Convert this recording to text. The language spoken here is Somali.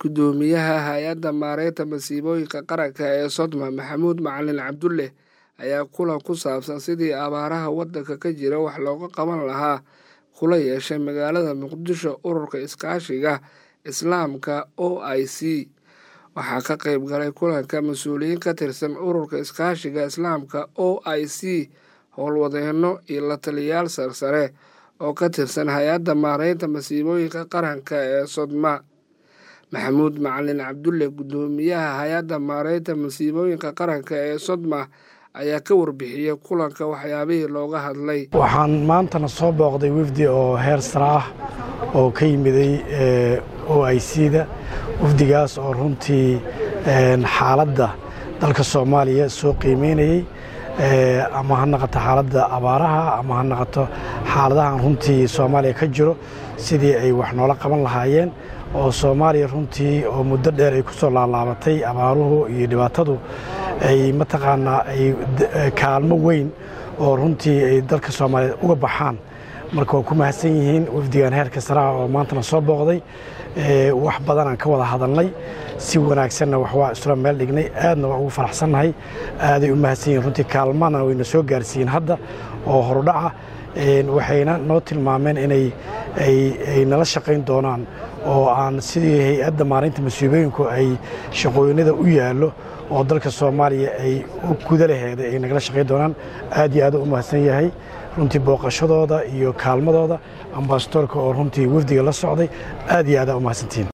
Guddoomiyaha Hay'adda Maareynta Masiibooyinka Qaranka ee Sodma Maxamuud Macalin Cabdulle ayaa kulan ku saabsan sidii abaaraha waddanka ka jira wax looga qaban lahaa kula yeeshay magaalada Muqdisho Ururka Iskaashiga Islaamka OIC. Waxaa ka qayb galay kulanka mas'uuliyiin ka tirsan Ururka Iskaashiga Islaamka OIC, howlwadeenno iyo la-taliyayaal sarsare oo ka tirsan Hay'adda Maareynta Masiibooyinka Qaranka ee Sodma. Maxamuud Macalin Cabdulle, Guddoomiyaha Hay'adda Maareynta Masiibooyinka Qaranka ee Sodma, ayaa ka warbixiyay kulanka waxyaabihii looga hadlay. waxaan maantana soo booqday wafdi oo heer sare ah oo ka yimiday OIC-da wafdigaas oo runtii xaaladda dalka soomaaliya soo qiimeynayey ama ha noqoto xaaladda abaaraha ama ha noqoto xaaladahan runtii soomaaliya ka jiro sidii ay wax noola qaban lahaayeen oo soomaaliya runtii oo muddo dheer ay ku soo laalaabatay abaaruhu iyo dhibaatadu ay mataqaanaa ay kaalmo weyn oo runtii ay dalka soomaaliyeed uga baxaan marka waa ku mahadsan yihiin wafdigan heerka saraha oo maantana soo booqday wax badanaan ka wada hadalnay si wanaagsanna wax waa isla meel dhignay aadna waa ugu faraxsannahay aaday u mahadsan yihiin runtii kaalmana wayna soo gaarsiiyeen hadda oo horudhaca waxayna noo tilmaameen inay ay nala shaqayn doonaan oo aan sidii hay-adda maareynta masiibooyinku ay shaqooyinada u yaallo oo dalka soomaaliya ay u guda laheeda ay nagala shaqayn doonaan aad iyo aad u mahadsan yahay runtii booqashadooda iyo kaalmadooda ambasadoorka oo runtii wafdiga la socday aad iyo aada u mahadsantihiin